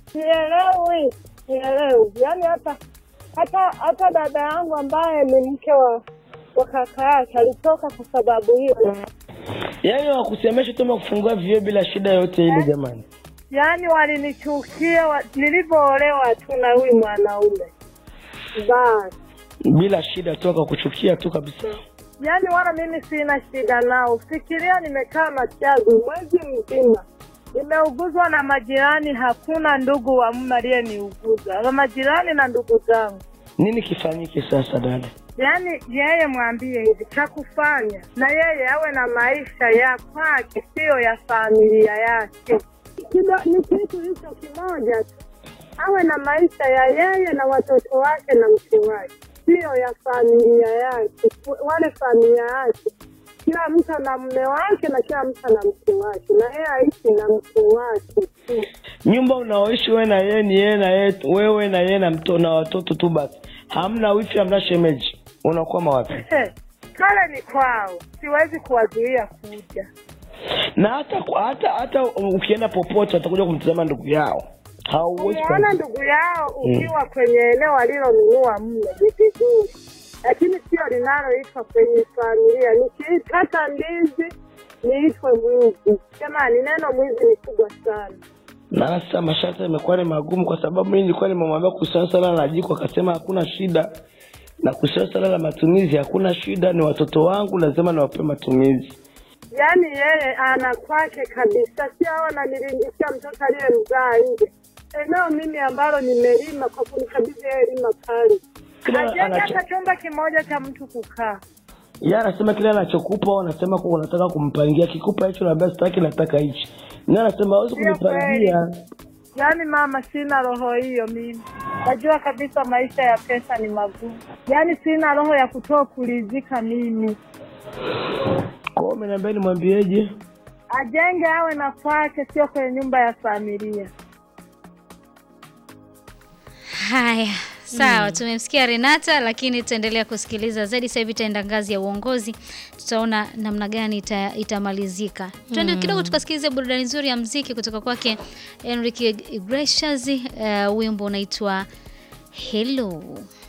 sielewi, sielewi. Yaani hata hata hata dada yangu ambaye ni mke wa wa kaka yake alitoka kwa sababu hiyo. Yaani wakusemesha tu kufungua vioo bila shida yote ile jamani. Yaani walinichukia wa, nilivyoolewa tu na huyu mwanaume basi. Bila shida tu akakuchukia tu kabisa. Yaani wala mimi sina shida nao. Fikiria, nimekaa Machagu mwezi mzima, nimeuguzwa na majirani, hakuna ndugu wa mume aliyeniuguza, na majirani na ndugu zangu. Nini kifanyike sasa dada? Yaani yeye mwambie hivi cha kufanya, na yeye awe na maisha ya kwake, siyo ya familia yake. Kido, ni kitu hicho kimoja tu, awe na maisha ya yeye na watoto wake na mke wake, siyo ya familia yake, wale familia yake. Kila mtu ana mume wake na kila mtu ana mke wake, na yeye aishi na mke wake tu. Nyumba unaoishi wewe na yeye ni yeye na yeye, wewe na yeye na mto na watoto tu basi. Hamna wifi, hamna shemeji. Unakwama wapi? He, kale ni kwao, siwezi kuwazuia kuja. Na hata hata hata ukienda popote atakuja kumtazama ndugu yao. Hauwezi Umeona kwa- ndugu yao ukiwa kwenye eneo alilonunua mle ni vizuri, lakini sio linaloitwa kwenye familia. Nikikata ndizi niitwe mwizi? Jamani, neno mwizi ni kubwa sana. na sasa masharti yamekuwa ni magumu, kwa sababu mimi nilikuwa nimemwambia kuhusiana sana na jiko, akasema hakuna shida, na kuhusiana sana na matumizi hakuna shida, ni watoto wangu lazima niwape matumizi. Yaani yeye ana kwake kabisa, sio hao ananilindishia mtoto aliyemzaa nje. Eneo mimi ambalo nimelima kwa kunikabidhi yeye lima pale, Kila ajenge anacho- hata chumba kimoja cha mtu kukaa. yeye anasema kile anachokupa, wewe unasema kwa unataka kumpangia, kikupa hicho labda sitaki, nataka hichi. Yeye anasema hawezi Sio kunipangia. Yaani mama, sina roho hiyo mimi. Najua kabisa maisha ya pesa ni magumu, yaani sina roho ya kutoa kulizika mimi. Kwa hiyo umeniambia nimwambieje? Ajenge awe na kwake, sio kwenye nyumba ya familia. Haya, sawa, tumemsikia Renata, lakini tutaendelea kusikiliza zaidi. Sasa hivi itaenda ngazi ya uongozi, tutaona namna gani ita, itamalizika. Tuende kidogo tukasikilize burudani nzuri ya mziki kutoka kwake Enrique Iglesias. Uh, wimbo unaitwa Hello.